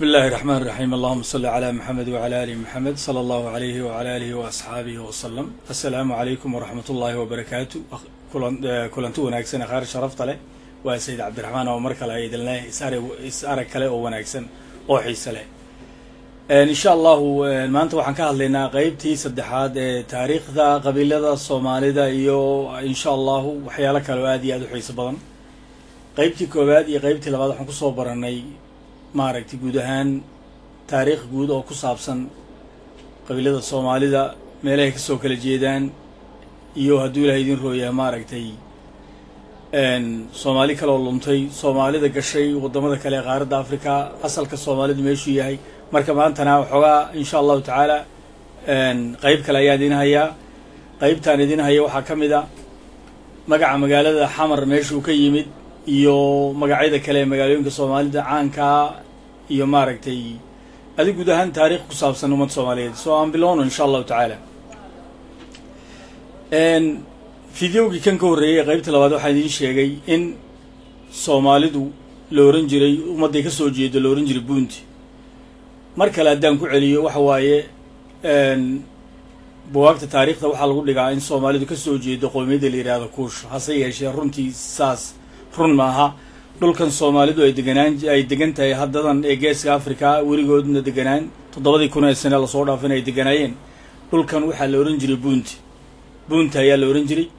bismi illaahi raxmaan raxiim allahuma salli calaa maxamed wacala ali maxamed sala allahu alayhi wacala alihi waasxaabihi wasalam assalaamu calaykum waraxmat ullaahi wabarakaatu kulanti wanaagsan akhaar sharafta leh waa sayid cabdiraxmaan oo mar kale idin leh is arag kale oo wanaagsan oo xiise leh insha allahu maanta waxaan ka hadlaynaa qeybtii saddexaad ee taariikhda qabiilada soomaalida iyo insha allahu waxyaalo kale oo aad iyo aad u xiiso badan qeybtii koowaad iyo qeybtii labaad waxaan kusoo baranay maaragtay guud ahaan taariikh guud oo ku saabsan qabiilada soomaalida meelahay kasoo kala jeedaan iyo hadduu ilahay idin rooyahay maaragtay soomaali kaleoo luntay soomaalida gashay waddamada kale ee qaaradda africa asalka soomaalidu meeshuu yahay marka maantana waxoogaa insha allahu tacaala qeyb kale ayaan idin hayaa qeybtaan idin haya waxaa ka mid a magaca magaalada xamar meeshuu ka yimid iyo magacyada kale ee magaalooyinka soomaalida caankaa iyo maaragtay adi guud ahaan taarikh ku saabsan ummadda soomaaliyeed so aan bilowno insha allahu tacaala fideogii kan ka horreeyay qeybta labaad waxaan idiin sheegay in soomaalidu la ohan jiray ummadday ka soo jeedo la ohan jiray buunti mar kale haddaan ku celiyo waxa waaye buwaagta taariikhda waxaa lagu dhigaa in soomaalidu ka soo jeedo qowmiyadda la yidhaahdo kuush hase yeeshee runtii saas run maaha dhulkan soomaalidu ay deganaan ay degan tahay haddadan ee geeska africa weligoodna deganaan toddobadii kun ee sane lasoo dhaafin ay deganaayeen dhulkan waxaa la ohan jiray buunti buunti ayaa la ohan jiray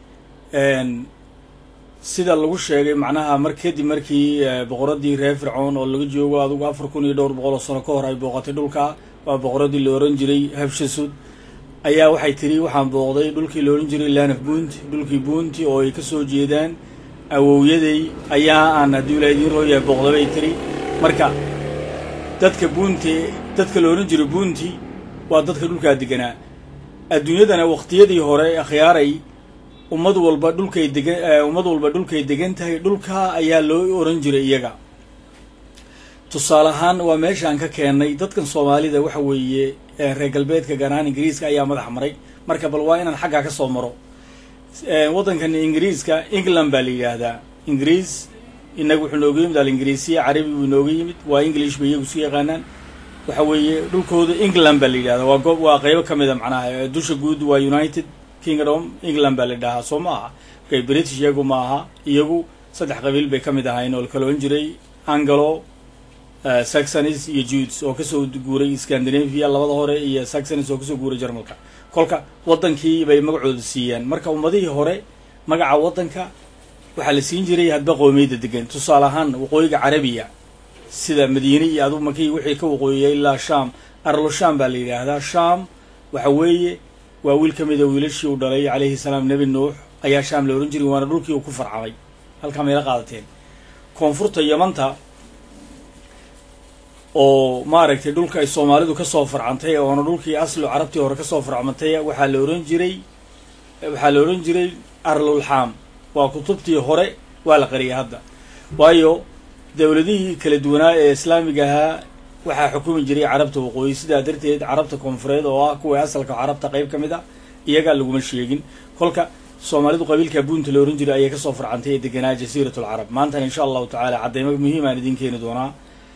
sida lagu sheegay macnaha mar kadib markii boqoradii reer fircoon oo laga joogo adugu afar kun iyo dhowr boqol oo sano ka hor ay booqatay dhulka waa boqoradii la ohan jiray habshasud ayaa waxay tiri waxaan booqday dhulkii la ohan jiray lanaf buunti dhulkii buunti oo ay kasoo jeedaan awowyaday ayaa aan haddii ila idiin rooyahay booqdabay tiri marka dadka buunti dadka la ohan jiray buunti waa dadka dhulkaa deganaa adduunyadana waqtiyadii hore akhyaaray ummad walba dhulkay degan ummad walba dhulkay degan tahay dhulka ayaa loo oran jiray iyaga tusaale ahaan waa meeshaan ka keenay dadkan soomaalida waxa weeye reer galbeedka gaar ahaan ingiriiska ayaa madax maray marka bal waa inaan xaggaa ka soo maro waddankan ingiriiska england baa la yidhaahdaa ingiriis inaga wuxuu nooga yimid alingiriisiya carabi buu inooga yimid waa english bay iyagu isu yaqaanaan waxa weeye dhulkooda england baa la yidhahdaa waa goob waa qeybo ka mida macnaha dusha guud waa united kingdom england baa la dhahaa soo ma aha markay british iyagu ma aha iyagu saddex qabiil bay ka mid ahayn oo la kala ohan jiray angalo saxonis iyo judes oo kasoo guuray scandinavia labada hore iyo saxonis oo kasoo guuray jarmalka kolka waddankii bay magacooda siiyaan marka ummadihii hore magaca waddanka waxaa la siin jiray hadba qoomiyadda degan tusaale ahaan waqooyiga carabiya sida madiine iyo adu markii wixii ka waqooyiya ilaa sham arlo sham baa la yidhaahdaa sham waxa weeye waa wiil ka mida wiilashii uu dhalay calayhi salaam nebi nuux ayaa shaam la ohan jiray waana dhulkii uu ku farcamay halkaa mayla qaadateen koonfurta yamanta oo maaragtay dhulka ay soomaalidu kasoo farcantay oona dhulkii aslu carabtii hore kasoo farcmantay waxaa la ohan jiray waxaa la ohan jiray arlulxaam waa kutubtii hore waa la qariyay hadda waayo dowladihii kala duwanaa ee islaamiga ahaa waxaa xukumi jiray carabta waqooyi sidaa darteed carabta koonfureed oo ah kuwa asalka carabta qeyb ka mid a iyagaa laguma sheegin kolka soomaalidu qabiilka buunta la ohan jiray ayay kasoo farcantay ee deganaa jasiirat alcarab maantana insha allahu tacaala caddeymo muhiim aan idin keeni doonaa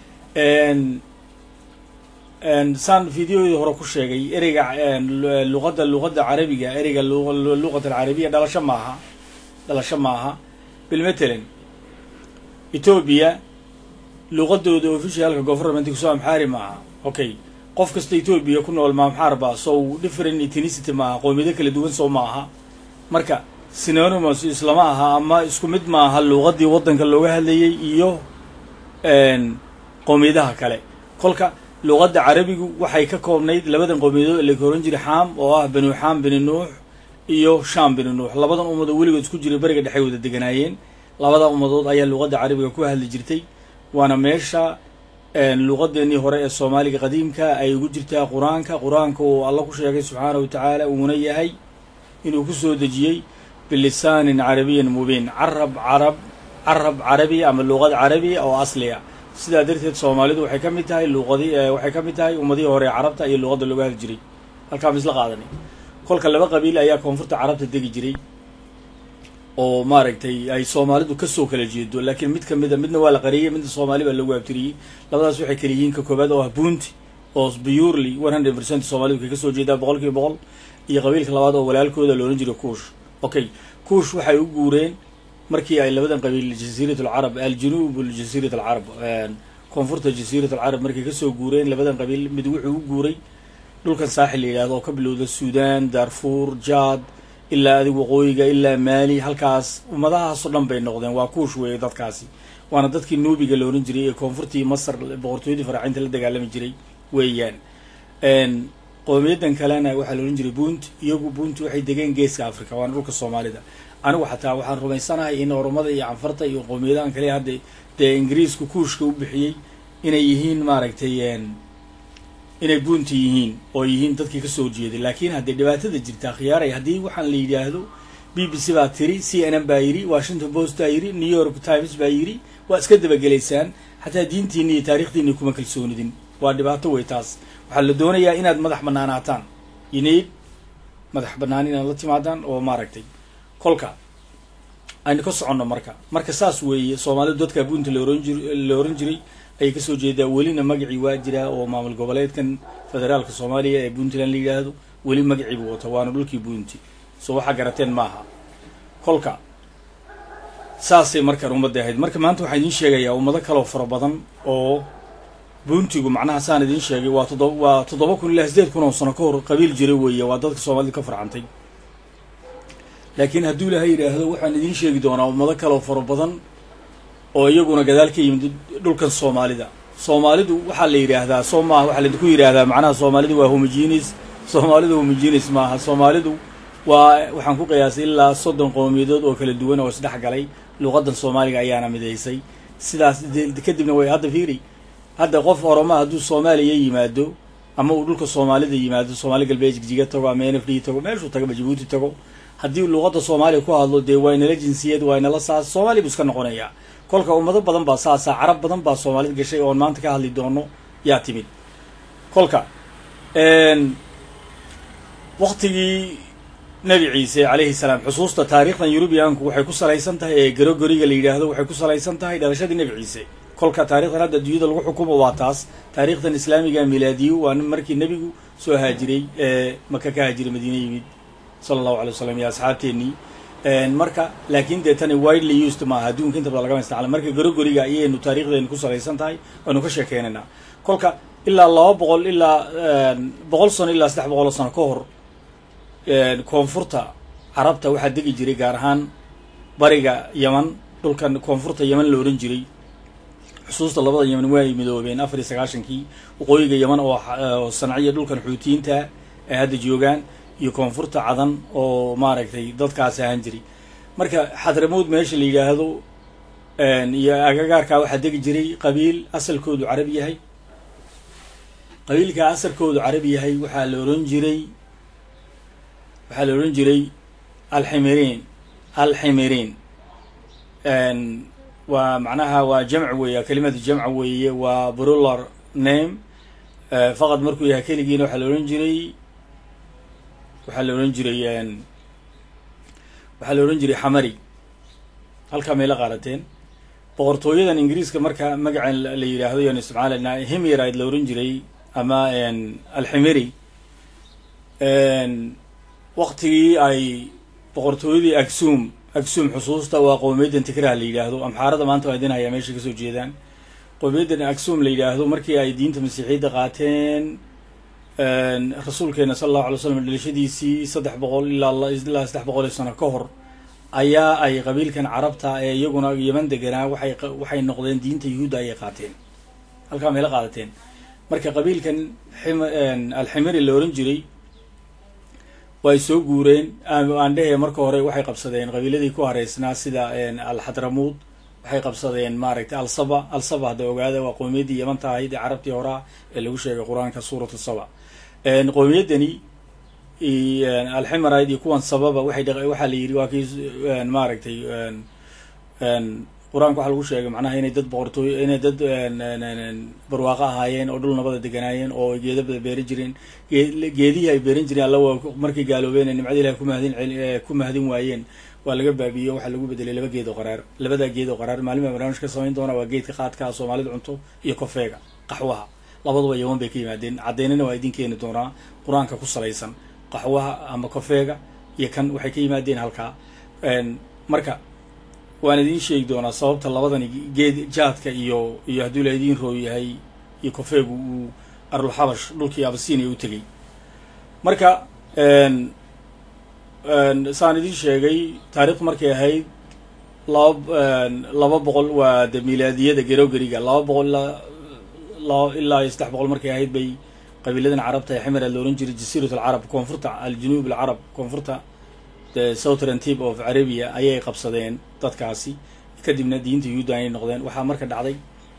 saan videoyadii hore ku sheegay ereyga luqadda luqadda carabiga ereyga luqat alcarabiya dhalasho maaha dhalasho maaha bilmatalan etoobiya luqadooda officialka governmentka soo amxaari maaha okay qof kasta etoobiya ku nool maamxaar ba sow different ethnicity maaha qoomiyado kala duwan soo maaha marka synonymous islama aha ama isku mid maaha luuqadii waddanka looga hadlayay iyo qoomiyadaha kale kolka luuqadda carabigu waxay ka koobnayd labadan qowmiyadood la oran jiray xaam oo ah banu xaam bini nuux iyo sham bini nuux labadan ummadood weligood isku jiray beriga dhexay wada deganaayeen labada ummadood ayaa luuqadda carabiga ku hadli jirtay waana meesha luuqadeenii hore ee soomaaliga qadiimka ay ugu jirtaa qur-aanka qur-aanka uu alla ku sheegay subxaana wa tacaala uuna yahay inuu ku soo dejiyey bilisaanin carabiyan mubiin carab carab carab carabi ama luuqad carabiya oo asliya sidaa darteed soomaalidu waxay ka mid tahay luuqadi waxay ka mid tahay ummadihii hore ee carabta iyo luuqadda looga hadli jiray halkaa ma isla qaadanay kolka laba qabiil ayaa koonfurta carabta degi jiray oo maaragtay ay soomaalidu kasoo kala jeedo laakiin mid kamida midna waa la qariyey midna soomaali baa lagu abtiriyey labadaas waxay kala yihiin ka koobaad oo ah bunti oo purely one hundred percent soomaalidu kay kasoo jeedaa boqol kiiba boqol iyo qabiilka labaad oo walaalkooda la odhan jiray kuush okay kuush waxay u guureen markii ay labadan qabiil jasiirat alcarab aljanuub jasiirat alcarab koonfurta jasiirat alcarab markay kasoo guureen labadan qabiil mid wuxuu u guuray dhulkan saaxil la yidhahdo oo ka bilowda suudan darfuur jaad ilaa adig waqooyiga ilaa maali halkaas ummadahaasoo dhan bay noqdeen waa kuush weeye dadkaasi waana dadkii nuubiga la ohan jiray ee koonfurtii masar boqortooyadii faraacinta la dagaalami jiray weeyaan qowmiyadan kalena waxaa la odhan jiray bunt iyagu bunt waxay degeen geeska africa waana dhulka soomaalida anigu xataa waxaan rumaysanahay in oromada iyo canfarta iyo qowmiyadahan kale hadda dee ingiriisku kuushka u bixiyey inay yihiin maaragtay inay bunti yihiin oo yihiin dadkii kasoo horjeeday laakiin haddee dhibaatada jirtaa khiyaaray haddii waxaan la yidhaahdo b b c baa tiri c n n baa yidhi washington post baa yidhi new york times baa yidhi waa iska dabagelaysaan xataa diintiini iyo taarikhdiini kuma kalsoonidin waa dhibaato wey taas waxaa la doonayaa inaad madax banaanaataan ineyd madax banaan inaad la timaadaan oo maaragtay kolka aynu ka soconno marka marka saas weeye soomaalidu dadka bunti laoran jir la oran jiray ayay kasoo jeedaa welina magacii waa jiraa oo maamul goboleedkan federaalka soomaaliya ee puntland la yidhaahdo weli magacii buu wato waana dhulkii bunti so waxaa garateen maaha kolka saasay markaan ummadda ahayd marka maanta waxaan idiin sheegayaa ummado kaloo fara badan oo buntigu macnaha saan idiin sheegay waa toddoba waa toddoba kun ilaa sideed kun oo sano ka hor qabiil jira weeye waa dadka soomaalida ka farcantay laakiin hadduu ilahay yidhaahdo waxaan idiin sheegi doonaa ummado kaloo fara badan oo iyaguna gadaal ka yimid dhulkan soomaalida soomaalidu waxaa la yidhaahdaa soo maaha waxaa laidinku yidhaahdaa macnaha soomaalidu waa homogenis soomaalidu homogenis maaha soomaalidu waa waxaan ku qiyaasay ilaa soddon qowmiyadood oo kala duwan oo isdhex galay luqadan soomaaliga ayaana midaysay sidaas kadibna way hadda fiiri hadda qof oroma hadduu soomaaliya yimaado ama uu dhulka soomaalida yimaado soomaali galbeed jigjiga tago ama n f d tago meeshuu tagaba jabuuti tago haddii luqadda soomaaliya ku hadlo dee waa inala jinsiyad waa inala saas soomaaliya buu iska noqonayaa kolka ummado badan baa saasa carab badan baa soomaalida gashay oon maanta ka hadli doono yaa timid kolka waktigii nebi ciise calayhi salaam xusuusta taariikhdan yurubiyaanku waxay ku salaysan tahay ee garogoriga la yidhaahdo waxay ku salaysan tahay dhalashadii nebi ciise kolka taarikhdan hadda adduunyada lagu xukumo waa taas taarikhdan islaamiga milaadiyo waa markii nebigu soo haajiray ee maka ka haajiray madiine yimid sala allahu alay wasalam iyo asxaabteennii marka laakiin dee tani widely used maaha adduunka inta bada lagama isticmaala marka garogoriga ayaynu taarikhdeenu ku salaysan tahay aynu ka sheekeynaynaa kolka ilaa laba boqol ilaa boqol sano ilaa saddex boqol oo sano ka hor koonfurta carabta waxaa degi jiray gaar ahaan bariga yeman dhulkan koonfurta yeman la ohan jiray xusuusta labada yeman way midoobeen afar iyo sagaashankii waqooyiga yeman oo sanciya dhulkan xuutiyiinta ay hadda joogaan iyo koonfurta cadan oo maaragtay dadkaasi ahaan jiray marka xadramood meesha la yidhaahdo iyo agagaarkaa waxaa degi jiray qabiil asalkoodu carabi yahay qabiilkaa asalkoodu carabi yahay waxaa la ohan jiray waxaa la odhan jiray alximiriin alximiriin waa macnaha waa jamc weeye kelimada jamca weeye waa brular name faqad markuu yahay keligiina waxaa la odhan jiray waxaa la odhan jiray waxaa la odhan jiray xamari halkaa mayla qaarateen boqortooyadan ingiriiska marka magacan la yidhaahdo yaan isticmaalanaa himiride la odhan jiray ama alximiri waktigii ay boqortooyadii agsum agsum xusuusta waa qowmiyaddan tikraha la yidhaahdo amxaarada maanta waa idin hayaa meesha kasoo jeedaan qowmiyaddan agsum la yidhaahdo markii ay diinta masiixiyadda qaateen rasuulkeena sala allahu alay slam dhalashadiisii saddex boqol ilaa ilaa saddex boqol iyo sano ka hor ayaa ay qabiilkan carabta ee iyaguna yeman deganaa waxay waxay noqdeen diinta yuhuudda ayay qaateen halkaa mayla qaadateen marka qabiilkan alximiri la ohan jiray way soo guureen aan dhehe marka hore waxay qabsadeen qabiiladii ku hareysnaa sida alxadramuud waxay qabsadeen maaragtay alsaba alsaba hadda ogaada waa qowmiyaddii yamanta ahayd ee carabtii horaa ee lagu sheegay qur-aanka suuratu saba qowmiyaddani alximaride iyo kuwan sababa waxay waxaa la yidhi waa kii maaragtay qur-aanka waxaa lagu sheegay macnaha inay dad boqortooy inay dad barwaaqo ahaayeen oo dhul nabada deganaayeen oo geeda bada beeran jireen geedihii ay beeran jireen alla waa markay gaaloobeen nimcada ilahi kumahadin ku mahadin waayeen waa laga baabiiyo waxaa lagu bedelay laba geed oo qaraar labadaa geed oo qaraar maalin baa barnaamij ka samayn doona waa geedka qaadka soomaalida cunto iyo kofeega qaxwaha labaduba yaman bay ka yimaadeen caddeynina waa idin keeni doonaa qur-aanka ku salaysan qaxwaha ama kofeega iyo kan waxay ka yimaadeen halkaa marka waan idiin sheegi doonaa sababta labadani geed jaadka iyo iyo hadduu la idiin rooy yahay iyo kofeegu uu arlulxabash dhulkii abasinia u tegey marka saan idiin sheegay taarikhdu markay ahayd laba laba boqol waa de milaadiyada gerogeriga laba boqol laba ilaa iyo saddex boqol markay ahayd bay qabiiladan carabta ee ximera la ohan jiray jasiirat alcarab koonfurta aljunuub alcarab koonfurta the southern tip of arabia ayay qabsadeen dadkaasi kadibna diinta yuhuudda ayay noqdeen waxaa marka dhacday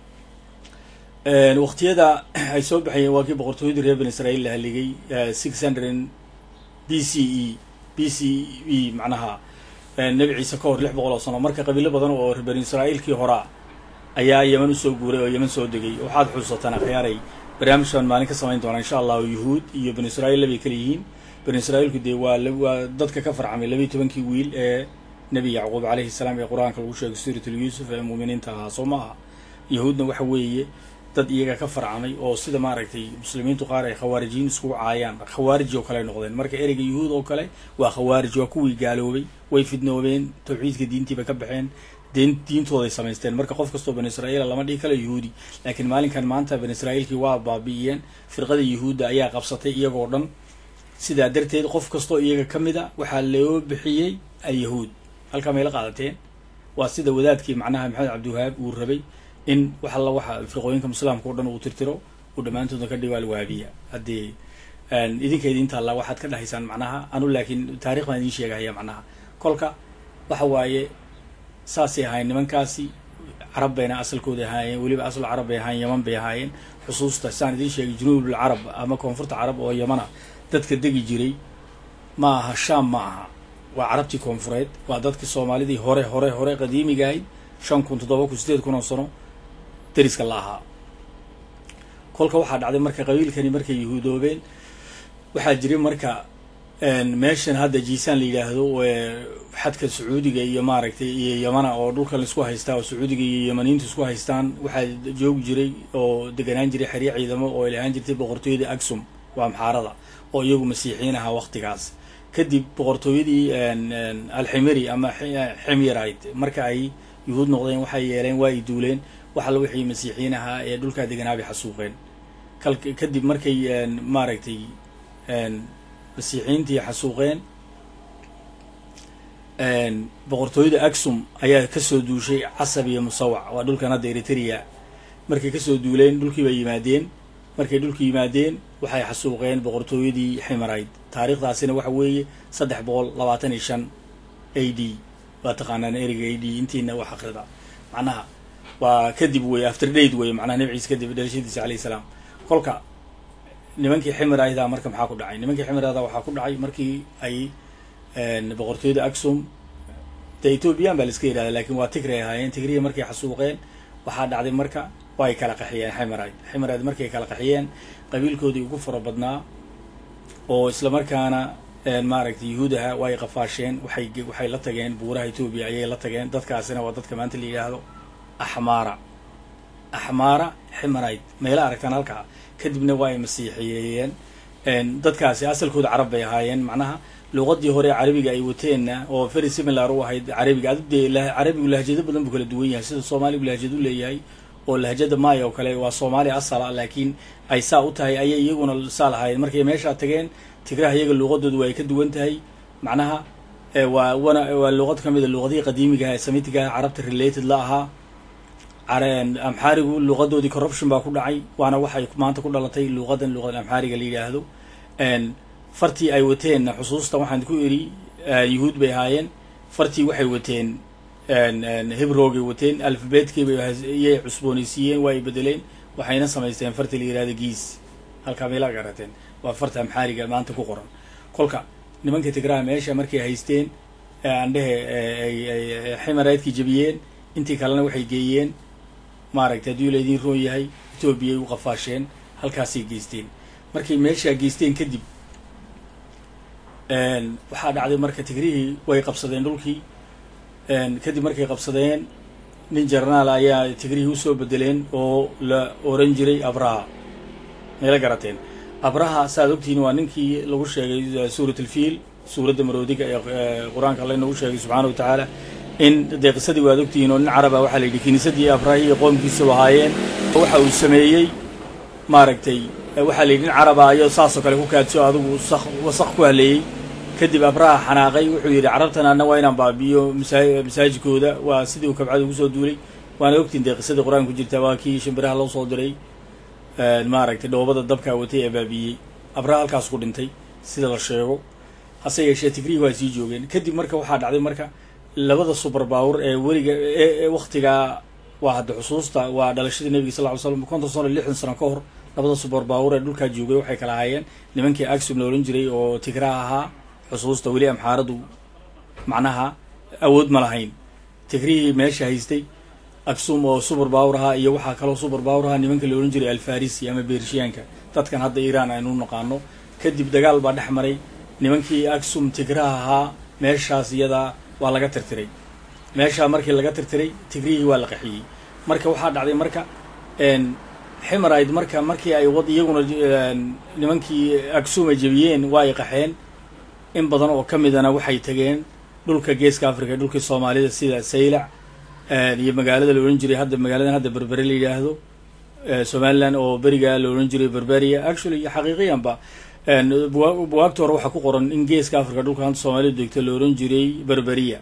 waqtiyada ay soo baxayeen waa kii boqortooyadii reer ben israel la haligay six hundred b c e b c e macnaha nebi ciise ka hor lix boqol oo sano marka qabiilo badan oo reer ben israa'iilkii horaa ayaa yeman usoo guuray oo yeman soo degay waxaad xusataan akhyaaray barnaamijkan maalin ka samayn doonaa insha allahu yuhuud iyo banu israiil labay kala yihiin banu israiilku dee waa waa dadka ka farcamay labiiy tobankii wiil ee nebi yacquub calayhi salaam ee qur-aanka lagu sheegay suuratul yuusuf ee muuminiinta ahaa soo ma aha yahuudna waxa weeye dad iyaga ka farcamay oo sida maaragtay muslimiintu qaar ay khawaarijiyiin iskugu caayaan khawaarij oo kale noqdeen marka ereyga yuhuud oo kale waa khawaarij waa kuwii gaaloobay way fidnoobeen tawxiidka diintiiba ka baxeen deen diintooday samaysteen marka qof kastoo banu israiila lama dhihi kalo yuhuudi laakiin maalinkan maanta banu israiilkii waa baabi'iyeen firqada yuhuudda ayaa qabsatay iyagoo dhan sidaa darteed qof kastoo iyaga ka mid a waxaa loo bixiyey alyahuud halkaa may la qaadateen waa sida wadaadkii macnaha maxamed cabdiwahaab uu rabay in wax alla waxa firqooyinka islaamka o dhan uu tirtiro uu dhammaantooda ka dhigo alwaabiya haddii idinka idinta alla waxaad ka dhahaysaan macnaha anu laakiin taarikh baan idiin sheegahaya macnaha kolka waxa waaye saasay ahaayeen nimankaasi carab bayna asalkooda ahaayeen weliba asal carab bay ahaayeen yaman bay ahaayeen xusuusta saan idiin sheegay junuubul carab ama koonfurta carab oo yamana dadka degi jiray ma aha shaam ma aha waa carabtii koonfureed waa dadkii soomaalidii hore hore hore qadiimiga ahayd shan kun toddoba kun sideed kun oo sano dariska la ahaa kolka waxaa dhacday marka qabiilkani markay yahuudoobeen waxaa jiray marka meeshan hadda jiisaan la yidhaahdo xadka sacuudiga iyo maaragtay iyo yamana oo dhulkan laisku haystaa oo sacuudiga iyo yamaniintu isku haystaan waxaa joogi jiray oo deganaan jiray xeryo ciidamo oo ay lahaan jirtay boqortooyadii agsum waa maxaarada oo iyagu masiixiyiin ahaa waqtigaas kadib boqortooyadii alximiri ama ximyarayd marka ay yuhuud noqdeen waxay yeeleen waa ay duuleen waxalla wixii masiixiyiin ahaa ee dhulkaa deganaabay xasuuqeen kal kadib markay maaragtay masiixiyiintii xasuuqeen boqortooyada agsum ayaa kasoo duushay casab iyo musawac waa dhulkan hadda eritrea markay kasoo duuleen dhulkii bay yimaadeen markay dhulka yimaadeen waxay xasuuqeen boqortooyadii ximarayd taariikhdaasina waxa weeye saddex boqol labaatan iyo shan a d waa taqaanaan ereyga a d intiina wax akrida macnaha waa kadib wey after date wey macnaha nabi ciise kadib dhalashadiisa alayh salaam kolka nimankii ximirayda marka maxaa ku dhacay nimankii ximirayda waxaa ku dhacay markii ay boqortooyada agsum de ethoobiyan baa la iska yihahda lakin waa tigray ahaayeen tigriya markay xasuuqeen waxaa dhacday marka way kala qaxiyeen ximarayd ximarayd markay kala qaxiyeen qabiilkoodii ugu fara badnaa oo isla markaana maaragtay yuhuudaha way qafaasheen waxay waxay la tageen buuraha etoobiya ayay la tageen dadkaasina waa dadka maanta la yidhaahdo axmaara axmaara ximarayd mayla aragtaan halkaa kadibna waa ay masiixiyeeyeen dadkaasi asalkooda carab bay ahaayeen macnaha luqadii hore carabiga ay wateenna oo very similar u ahayd carabiga adu dee carabigu lahjado badan buu kala duwan yahay sida soomaaligu lahjad u leeyahay oo lahjada maaya oo kale waa soomaaliya asala laakiin ay saa u tahay ayay iyaguna saa lahaayeen markay meeshaa tageen tigraha iyaga luuqadoodu waa ay ka duwan tahay macnaha waa wana waa luuqad ka mid a luuqadihii qadiimigaha ee samitigaha carabta related la ahaa amxaarigu luuqadoodii corruption baa ku dhacay waana waxay maanta ku dhalatay luuqadan luuqada amxaariga la yidhaahdo fartii ay wateenna xusuusta waxaan ku iri yuhuud bay ahaayeen fartii waxay wateen hibrogay wateen alfabetkiyay cusboonaysiiyeen waa ay bedeleen waxayna samaysteen fartii la yihahdo giis halkaa meela garateen waa farta amxaariga maanta ku qoran kolka nimanka tigraha meesha markay haysteen andhehe ximaraydkii jebiyeen intii kalena waxay geeyeen maaragtay hadduu laydin roon yahay etoobiyay u qafaasheen halkaasay geysteen markay meeshaa geysteen kadib waxaa dhacday marka tigrihii way qabsadeen dhulkii kadib markay qabsadeen nin jarnaal ayaa tigrihii usoo bedeleen oo la oran jiray abraha mayla garateen abraha saaad ogtihiin waa ninkii lagu sheegay suurat alfiil suuradda maroodiga ee qur-aanka alla inagu sheegay subxaana wa tacaala in dee qisadii waad ogtihiin oo nin caraba waxaa la yidhi kiniisadii abrahi iyo qoomkiisau ahaayeen waxa uu sameeyey maaragtay waxaa la yidhi nin caraba ayo saasoo kale ku kaadso adigu wasaq wasaq ku haleeyey kadib abraha xanaaqay wuxuu yidhi carabtan anna waa inaan baabi'iyo masaa masaajidkooda waa sidii uu kabcada ugu soo duulay waana ogtiin dee qisadii qur-aanka ku jirta waa kii shimbiraha loo soo diray maaragtay dhoobada dabkaa watay ee baabi'iyey abraha halkaas ku dhintay sida la sheego hase yeeshee tigrihi waa sii joogeen kadib marka waxaa dhacday marka labada subar baawur ee weliga ee waktigaa waa hadda xusuusta waa dhalashadii nebiga sal ly slam konton sano lixdan sano ka hor labada subar baawur ee dhulkaa joogay waxay kala ahaayeen nimankii agsum la ohan jiray oo tigraha ahaa xusuusta weli amxaaradu macnaha awood ma lahayn tigrihii meesha haystay aksum oo subar baawur ahaa iyo waxaa kaloo subar baawur ahaa nimanka la ohan jiray alfarisi ama beershiyaanka dadkan hadda iiraan aynu naqaano kadib dagaal baa dhex maray nimankii aksum tigraha ahaa meeshaas iyadaa waa laga tirtiray meeshaa markii laga tirtiray tigrihii waa la qaxiyey marka waxaa dhacday marka ximarayd marka markii ay wad iyaguna nimankii aksum ay jebiyeen waa ay qaxeen in badan oo ka midana waxay tageen dhulka geeska africa dhulkii soomaalida sida saylac iyo magaalada la odhan jiray hadda magaaladan hadda berbere la yidhaahdo somaliland oo beriga la odhan jiray berberia actually xaqiiqiyanba buwaagta hore waxaa ku qoran in geeska africa dhulka hanta soomaalida degto la ohan jiray berberia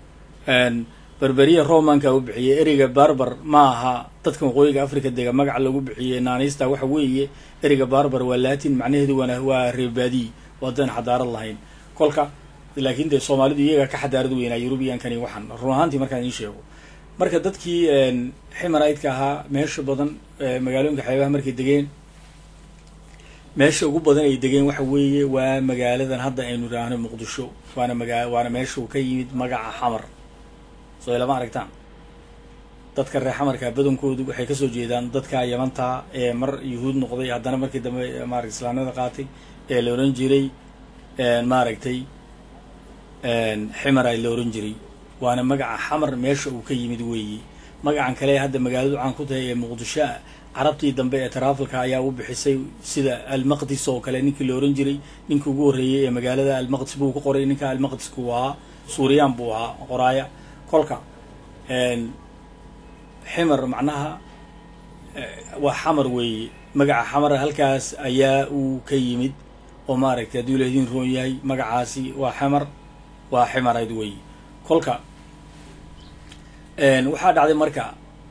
berberia romanka u bixiyey ereyga barbar ma aha dadka waqooyiga africa dega magaca lagu bixiyey naanista waxa weeye ereyga barbar waa latin macnaheedu waana waa reebaadiyi oo haddaan xadaarad lahayn kolka laakiin dee soomaalidu iyaga ka xadaarad weynaa yurubiyankani waxaan run ahaantii markaan idiin sheego marka dadkii ximaraydka ahaa meesha badan magaalooyinka xeebaha markay degeen meesha ugu badan ay degeen waxa weeye waa magaaladan hadda aynu idhaahno muqdisho waana magaa waana meesha uu ka yimid magaca xamar soo lama aragtaan dadka reer xamarka badankoodu waxay kasoo jeedaan dadka yamanta ee mar yuhuud noqday haddana markii dambe maarata islaamnimada qaatay ee la ohan jiray maaragtay ximar ay la ohan jiray waana magaca xamar meesha uu ka yimid weeye magacan kale hadda magaaladu caan ku tahay ee muqdisho carabtii dambe ee trafalka ayaa u bixisay sida almaqdis oo kale ninkii la ohan jiray ninkii ugu horreeyey ee magaalada almaqdis buu ku qoray ninka almaqdiska uu ahaa suuriyaan buu ahaa qoraaya kolka ximar macnaha waa xamar weeye magaca xamar halkaas ayaa uu ka yimid oo maaragtay hadduu laydin roon yahay magacaasi waa xamar waa ximarayd weeye kolka waxaa dhacday marka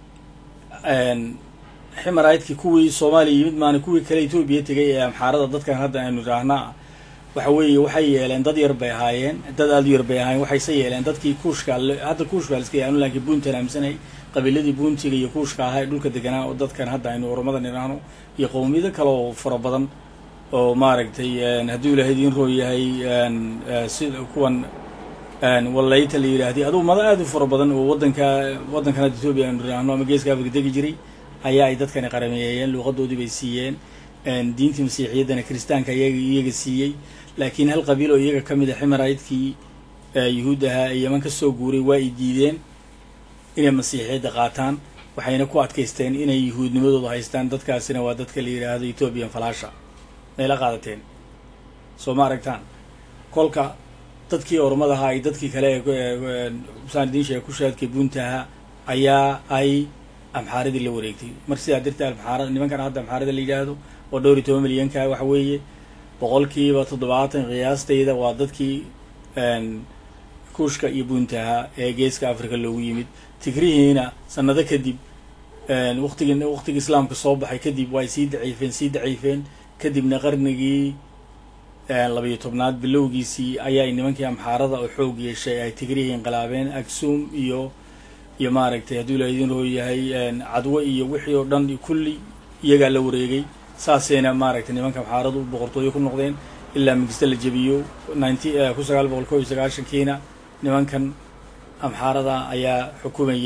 ximaraydkii kuwii soomaaliya yimid maana kuwii kale etoobiya tegay ee amxaarada dadkan hadda aynu idhaahnaa waxa weeye waxay yeeleen dad yar bay ahaayeen dad aada u yar bay ahaayeen waxayse yeeleen dadkii kuushka hadda kuushka liska yaanu laakiin buuntan aaminsanay qabiiladii buuntiga iyo kuushka ahaa ee dhulka deganaa oo dadkan hadda aynu oramadan idhaahno iyo qowmiyado kale oo fara badan oo maaragtay hadduu ilahay idiin roo yahay sida kuwan wallayta la yidhaahday adugu mada aada u fara badan oo waddanka waddankan hadda etoobiya aynu idhaahno ama geeska afrika degi jiray ayaa ay dadkani qarameeyeen luuqadoodii bay siiyeen diintii masiixiyaddana kiristaanka iyaga iyaga siiyey laakiin hal qabiil oo iyaga ka mid a ximaraydkii yuhuud ahaa ee yeman ka soo guuray waa ay diideen inay masiixiyadda qaataan waxayna ku adkaysteen inay yuhuudnimadooda haystaan dadkaasina waa dadka la yidhaahdo ethoobiyan falaasha mayla qaadateen soo ma aragtaan kolka dadkii ormadaha ay dadkii kale ee saan idiin sheega kushaadkii buuntaha ayaa ay amxaaradii la wareegtay mar sidaa darteed amxaarada nimankan hadda amxaarada la yidhaahdo oo dhowr iyo toban milyanka waxa weeye boqolkiiba toddobaatan qiyaastayda waa dadkii kuushka iyo buuntaha ee geeska africa loogu yimid tigrihiina sanado kadib waqtigii waqtigii islaamka soo baxay kadib waa ay sii daciifeen sii daciifeen kadibna qarnigii labayo tobnaad bilowgiisii ayaa nimankii amxaarada oo xoog yeeshay ay tigrihii inqilaabeen agsum iyo iyo maaragtay hadduu ila idin roo yahay cadwo iyo wixii oo dhan kulli iyagaa la wareegay saasayna maaragtay nimanka amxaaradu boqortooyo ku noqdeen ilaa mingista la jebiyo ninety kun sagaal boqol ko iyo sagaashankiina nimankan amxaarada ayaa xukumayay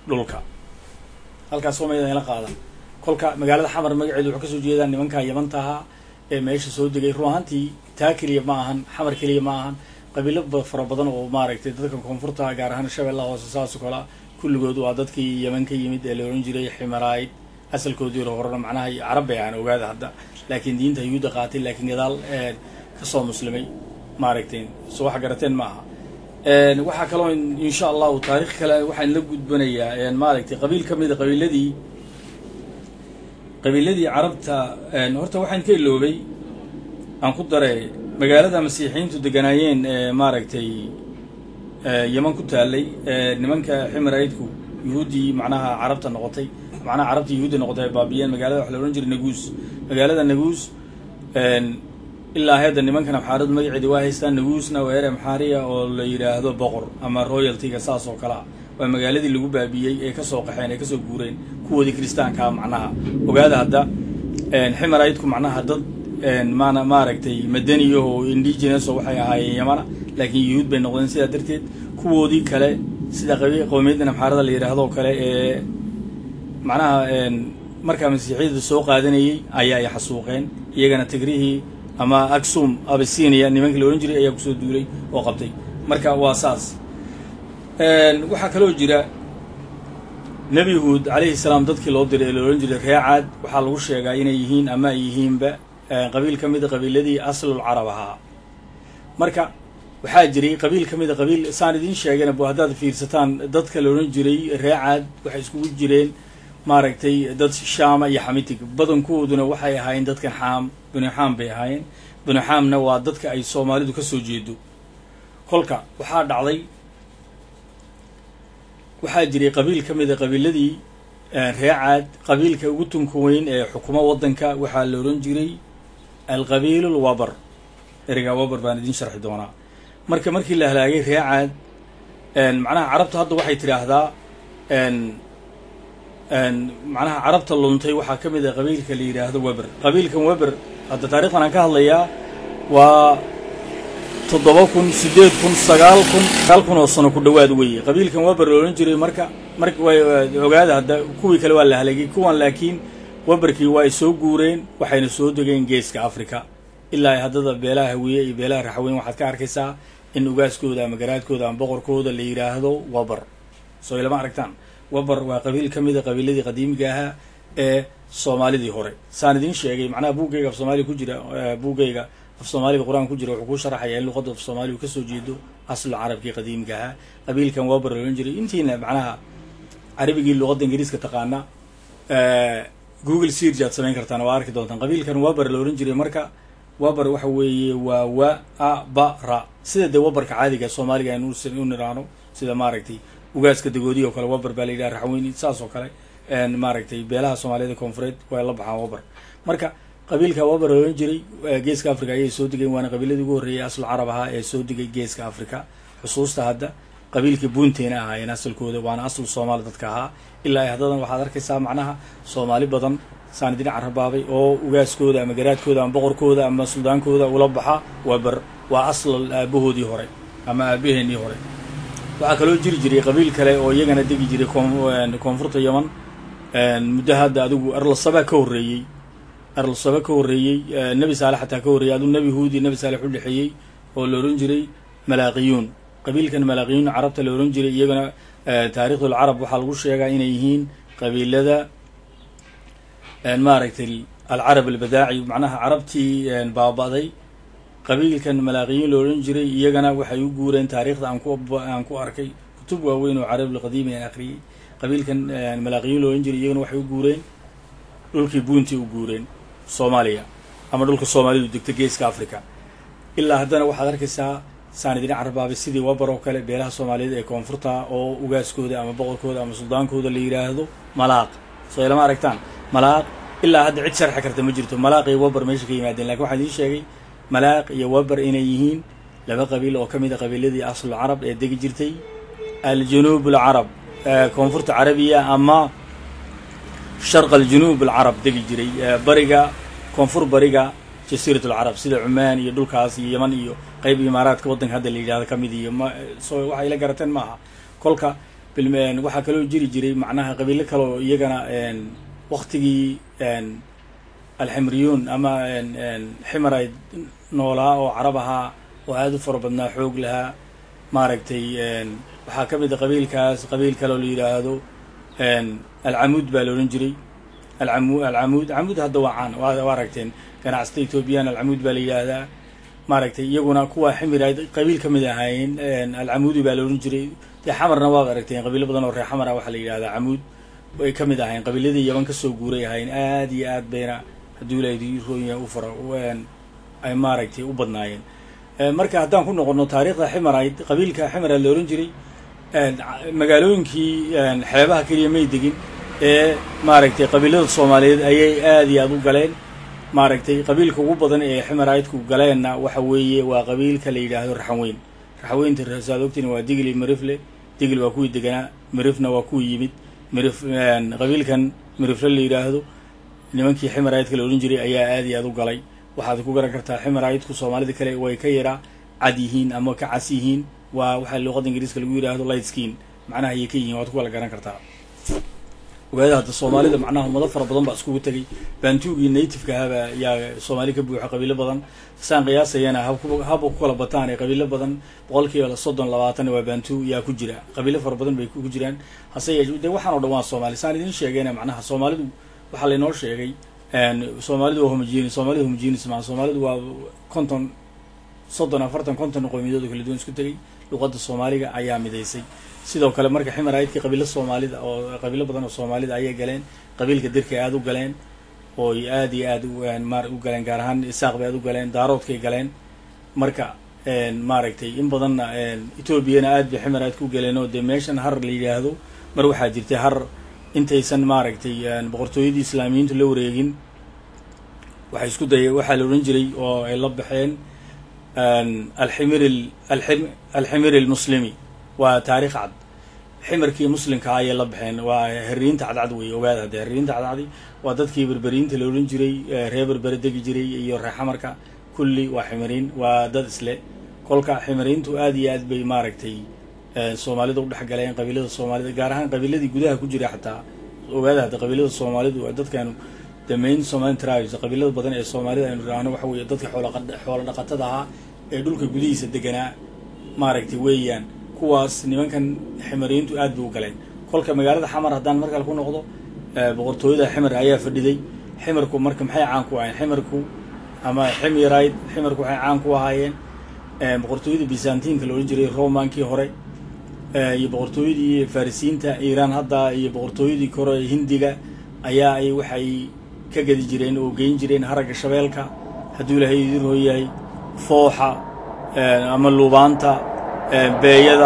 dhulka halkaas soomaalida ila qaadan kolka magaalada xamar magaceedu wuxuu kasoo jeedaa nimanka yamanta ahaa ee meesha soo degay run ahaantii taa keliya ma ahan xamar keliya ma ahan qabiilo fara badan oo maaragtay dadka koonfurta gaar ahaan shabeellaha hoose saas oo kale kulligood waa dadkii yeman ka yimid ee la ohan jiray ximarayd asalkoodii horena macnaha carab bay ahaan ogaada hadda laakiin diinta yuhuudda qaatay laakiin gadaal kasoo muslimay maaragtay so waxa garateen ma aha waxaa kaloo insha allahu taarikh kale waxaan la gudbanayaa maaragtay qabiil ka mida qabiiladii qabiiladii carabta horta waxaan ka iloobay aan ku daray magaalada masiixiyiintu deganaayeen maaragtay yeman ku taalay nimanka ximaraydku yuhuuddii macnaha carabta noqotay macnaha carabta yuhuudda noqotay ay baabiyeen magaalada waxa la odhan jiray naguus magaalada naguus ilaa hadda nimankan amxaaradu magaceedi waa haystaan naguusna waa ere amxaariya oo la yidhaahdo boqor ama royaltyga saas oo kale ah waa magaaladii lagu baabiyey ee kasoo qaxeen ee kasoo guureen kuwoodii kristaankaa macnaha ogaada hadda ximaraydku macnaha dad maana maaragtay madaniyaho indigenous oo waxay ahaayeen yamana laakiin yuhuud bay noqdeen sidaa darteed kuwoodii kale sida qowmiyaddan amxaarada la yidhaahdo kale ee macnaha markaa masiixiyada soo qaadanayey ayaa ay xasuuqeen iyagana tigrihii ama aksum abisinia nimankii la odhan jiray ayaa kusoo duulay oo qabtay marka waa saas waxaa kaloo jira nebi huud calayhi salaam dadkii loo diray ee la odhan jiray reecaad waxaa lagu sheegaa inay yihiin ama ay yihiinba qabiil ka mida qabiiladii aslul carab ahaa marka waxaa jiray qabiil ka mida qabiil saan idiin sheegayna bu haddaad fiirsataan dadka la odhan jiray reecaad waxay iskugu jireen maaragtay dad shaama iyo xamitig badankooduna waxay ahaayeen dadkan xaam binu xaam bay ahaayeen binu xaamna waa dadka ay soomaalidu ka soo jeedo kolka waxaa dhacday waxaa jiray qabiil ka mida qabiiladii reecaad qabiilka ugu tunka weyn ee xukumo waddanka waxaa la odhan jiray alqabiil lwabar ereygaa wabar baan idiin sharxi doonaa marka markii la halaagay reecaad macnaha carabta hadda waxay tidhaahdaa macnaha carabta luntay waxaa ka mid ah qabiilka la yidhaahdo weber qabiilkan weber hadda taarikhdan aan ka hadlayaa waa toddoba kun siddeed kun sagaal kun sagaal kun oo sano ku dhowaad weeye qabiilkan weber la odhan jiray marka marka way ogaada hadda kuwii kale waa la halagay kuwan laakiin weberkii waa ay soo guureen waxayna soo degeen geeska africa ilaa haddada beelaha hawiye iyo beelaha raxweyn waxaad ka arkaysaa in ugaaskooda ama garaadkooda ama boqorkooda la yidhaahdo weber soo ilama aragtaan weber waa qabiil ka mida qabiiladii qadiimiga ahaa ee soomaalidii hore saan idiin sheegay macnaha buuggayga af soomaaliya ku jira buuggayga af soomaaliga qur-aan ku jira wuxuu kuu sharaxaya in luqadda af soomaaliya uu kasoo jeedo aslu carabkii qadiimiga ahaa qabiilkan weber la odhan jiray intiina macnaha carabigii luqadda ingiriiska taqaana google search aad samayn kartaan waa arki doontaan qabiilkan weber la odhan jiray marka weber waxa weeye waa wa a ba ra sida dee weberka caadiga soomaaliga aynu u niraano sida maaragtay ugaaska dagoodihi oo kale weber baa la yidhaha raxweyni saas oo kale maaragtay beelaha soomaaliyada koonfureed way la baxaan weber marka qabiilka weber la odhan jiray geeska africa ayay soo degeen waana qabiiladii ugu horreeyay aslu carab ahaa ee soo degay geeska africa xusuusta hadda qabiilkii buunteena ahaayeen asalkooda waana aslu soomaali dadka ahaa ilaa haddadan waxaad arkaysaa macnaha soomaali badan saan idin carabaabay oo ugaaskooda ama garaadkooda ama boqorkooda ama suldaankooda ula baxa weber waa aslal aabahoodii hore ama aabaheenii hore waxaa kaloo jiri jiray qabiil kale oo iyagana degi jiray koonfurta yeman muddo hadda adigu arlasaba ka horreeyey arlasaba ka horreeyey nebi saalex xataa ka horreeyey aduu nebi huudi nebi saalex u dhexeeyey oo la odhan jiray malaaqiyuun qabiilkan malaaqiyuun carabta la odhan jiray iyagana taariikhdul carab waxaa lagu sheegaa inay yihiin qabiilada maaragtay alcarab albadaaci macnaha carabtii baaba'day qabiilkan malaaqiyiin la odhan jiray iyagana waxay u guureen taariikhda aan ku aan ku arkay kutub waaweyn oo carab lqadiimi aan akhriyey qabiilkan malaaqiyiin la odhan jiray iyagana waxay u guureen dhulkii buuntii u guureen soomaaliya ama dhulka soomaalidu degta geeska africa ilaa haddana waxaad arkaysaa saan idin carabaabay sidii wabar oo kale beelaha soomaaliyeed ee koonfurta oo ugaaskooda ama boqorkooda ama suldaankooda la yidhaahdo malaaq soo ilama aragtaan malaaq ilaa hadda cid sharxi karta ma jirto malaaq iyo wabar meesha ka yimaadeen lakin waxaan idiin sheegay malaaq iyo wabar inay yihiin laba qabiil oo ka mid a qabiiladii aslu carab ee degi jirtay aljunuub alcarab koonfurta carabiya ama sharq aljunuub alcarab degi jiray bariga koonfur bariga jasiirat alcarab sida cumaan iyo dhulkaas iyo yeman iyo qayb imaaraadka waddanka hadda la yidhahdo ka mid iyo ma so waxay la garateen maaha kolka waxaa kaloo jiri jiray macnaha qabiilo kale oo iyagana waktigii alximriyuun ama ximar ay noolaa oo carab ahaa oo aada u fara badnaa xoog lahaa maaragtay waxaa ka mid a qabiilkaas qabiil kale oo la yidhaahdo alcamuud baa la odhan jiray alcamu alcamuud camuud hadda waa caan waa aragteen ganacsata ethoobiyan alcamuud baa la yidhaahdaa maaragtay iyaguna kuwa ximir ay qabiil ka mid ahaayeen alcamuudi baa la odhan jiray dee xamarna waad aragteen qabiilo badan oo reer xamar ah waxaa la yidhahdaa camuud ay ka mid ahayn qabiiladii yaban kasoo guuray ahayn aad iyo aad bayna hadduu ilaahdi roonya u fara ay maaragtay u badnaayeen marka haddaan ku noqono taariikhda ximarayd qabiilka ximara la ohan jiray magaalooyinkii xeebaha keliya may degin ee maaragtay qabiilada soomaaliyeed ayay aad iyo aad u galeen maaragtay qabiilka ugu badan ee ximaraydku galeenna waxa weeye waa qabiilka la yidhaahdo raxanweyn raxanweynta saad ogtiin waa digli mirifle digl waa kuwii deganaa mirifna waa kuwii yimid mirif qabiilkan mirifle la yidhaahdo nimankii ximaraydka la odhan jiray ayaa aad iyo aad u galay waxaad ku garan kartaa ximaraydku soomaalida kale way ka yara cad yihiin ama ka cas yihiin waa waxaa luuqada ingiriiska lagu yidhaahdo light skin macnaha ayay ka yihiin waad ku kala garan kartaa ogaada hadda soomaalida macnaha ummado fara badan baa iskugu tegay baantuugii nativeka ahaba yaa soomaali ka buuxa qabiilo badan saan qiyaasayana haba ku kala bataan ee qabiilo badan boqol kiiba soddon labaatan waa baantu yaa ku jira qabiilo fara badan bay ku jiraan hase yeeshe de waxaan o dhan waa soomaali saan idin sheegayna macnaha soomaalidu waxaa laynoo sheegay soomaalidu waa homogeni soomaalida homogenis maa soomaalidu waa konton soddon afartan konton qowmiyadood oo kala duwan isku tegay luqadda soomaaliga ayaa midaysay sidoo kale marka ximaraydkii qabiilo soomaalida oo qabiilo badan oo soomaalida ayay galeen qabiilka dirkay aada u galeen ooy aad iyo aad mar u galeen gaar ahaan isaaq bay aad u galeen daaroodkay galeen marka maaragtay in badanna etoobiyana aad bay ximaraydka u galeen oo dee meeshan har la yidhaahdo mar waxaa jirtay har intaysan maaragtay boqortooyadii islaamiyiintu la wareegin waxay isku daya waxaa la odhan jiray oo ay la baxeen alximir alximir almuslimi waa taarikh cad ximarkii muslimkaa ayay la baxeen waa heriinta cadcad wey ogaada hadde heriinta cadcadi waa dadkii berberiinta la odhan jiray ree berbere degi jiray iyo ree xamarka kulli waa ximiriin waa dad isle kolka ximiriintu aad iyo aad bay maaragtay soomaalida u dhex galeen qabiilada soomaalida gaar ahaan qabiiladii gudaha ku jira xataa ogaada hadda qabiilada soomaalidu dadkan the main somali tribes qabiilada badan ee soomaalida aynu idhaahno waxa weeye dadka xoolo dhaqatada ahaa ee dhulka gudihiisa deganaa maaragtay weeyaan kuwaas nimankan ximariintu aad bay u galeen kolka magaalada xamar haddaan markale ku noqdo boqortooyada ximar ayaa fadhiday ximarku marka maxay caan ku ahayen ximarku ama ximirayd ximarku waxay caan ku ahaayeen boqortooyada byzantinka la odhan jiray romankii hore iyo boqortooyadii farisiinta iiraan hadda iyo boqortooyadii kore hindiga ayaa ay waxay ka gadi jireen oo geyn jireen haragga shabeelka hadduu ilaahay idin hooyahay fooxa ama luubaanta beeyada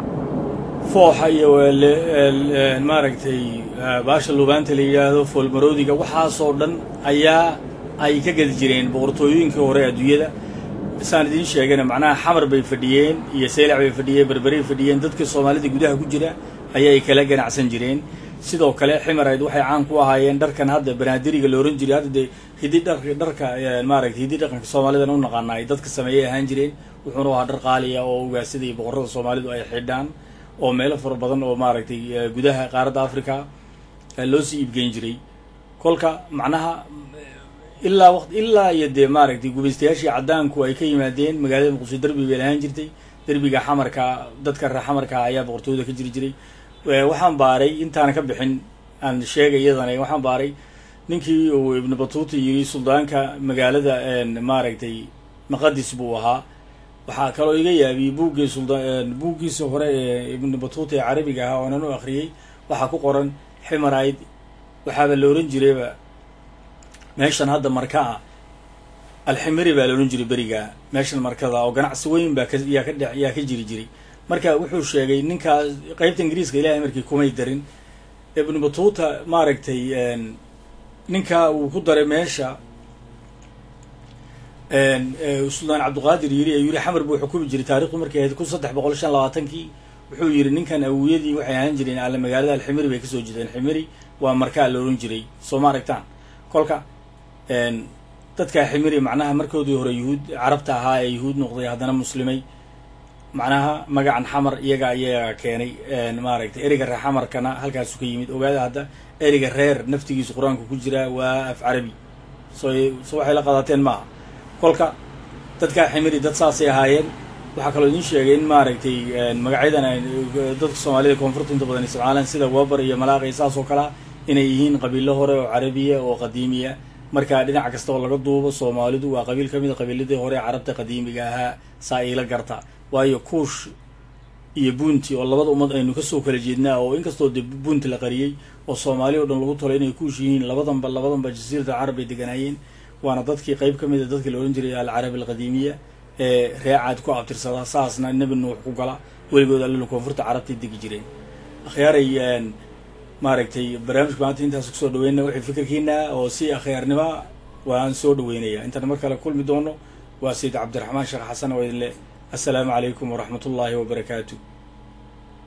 fooxa iyo maaragtay baasha luubaanta la yidhaahdo foolmaroodiga waxaasoo dhan ayaa ay ka gadi jireen boqortooyooyinkii hore adduunyada saan idiin sheegana macnaha xamar bay fadhiyeen iyo seylac bay fadhiyeen berberay fadhiyeen dadkii soomaalida gudaha ku jira ayay kala ganacsan jireen sidoo kale ximarayd waxay caan ku ahaayeen dharkan hadda banaadiriga la ohan jiray hadda dee hidi dhar dharka maaragtay hidi dhaqanka soomaalidan u naqaana ay dadka sameeyay ahaan jireen wuxuuna ahaa dhar qaaliya oo ugaasada iyo boqorada soomaalidu ay xidhaan oo meelo fara badan oo maaragtay gudaha qaaradda africa loo sii iibgeyn jiray kolka macnaha ilaa waqt ilaa iyo dee maaragtay gubaystayaashii caddaanku ay ka yimaadeen magaalada muqdisho derbi bay lahaan jirtay derbiga xamarka dadka reer xamarka ayaa boqortooyada ka jiri jiray waxaan baaray intaana ka bixin aan sheegay iyadana waxaan baaray ninkii uu ibnu batuuta yiri suldaanka magaalada maaragtay maqadis buu ahaa waxaa kaloo iga yaabiyey buuggii suldaan buuggiisa hore ee ibnu batuuta ee carabiga ahaa oonan u akriyey waxaa ku qoran ximarayd waxaaba la ohan jirayba meeshan hadda marka ah alximiri baa la odhan jiray beriga meeshan markada oo ganacsi weyn baa kayaa ka dhe yaa ka jiri jiray marka wuxuu sheegay ninkaas qeybta ingiriiska ilahay markii kumay darin ibnu batuuta maaragtay ninka uu ku daray meesha suldaan cabdiqaadir yiri ee yiri xamar buu xukumi jiray taarikhdu markay ahayd kun saddex boqol shan labaatankii wuxuu yidhi ninkan awiyadii waxay ahaan jireen alle magaalada alximiri bay kasoo jeedeen ximiri waa markaa la odhan jiray soo ma aragtaan kolka dadkaa ximiri macnaha markoodii hore yuhuud carabta ahaa ee yuhuud noqday haddana muslimay macnaha magacan xamar iyaga ayaga keenay maaragtay ereyga reer xamarkana halkaasu ka yimid ogaada hadda ereyga reer naftigiisu qur-aanka ku jira waa af carabi so so waxay la qadateen maaha kolka dadkaa ximiri dad saasay ahaayeen waxaa kaloo idin sheegay in maaragtay magacyadan ay dadka soomaalida koonfurta inta badan isticmaalaan sida wabar iyo malaaqi saas oo kalea inay yihiin qabiilo hore oo carabiya oo qadiimiya marka dhinac kasta oo laga duubo soomaalidu waa qabiil ka mid a qabiiladii hore ee carabta qadiimiga ahaa saa iila garta waayo kuush iyo bunti oo labada ummad aynu kasoo kala jeednaa oo inkastoo dee bunti la qariyey oo soomaali o dhan lagu tolay inay kuush yihiin labadanba labadanba jasiirata carab ay deganaayeen waana dadkii qayb ka mid a dadkii la odhan jiray alcarabi alqadiimiya ee reecaad ku abtirsada saasna nebi nuux ku gala weligood allala koonfurta carabtay degi jireen akhyaaray maaragtay barnaamijka maanta intaas kusoo dhaweyna wixii fikirkiina oo si akhyaarnima waan soo dhaweynaya intaan mar kale kulmi doono waa sayid cabdiraxmaan sheekh xasan oo idin leh assalaamu calaykum waraxmat ullaahi wabarakaatu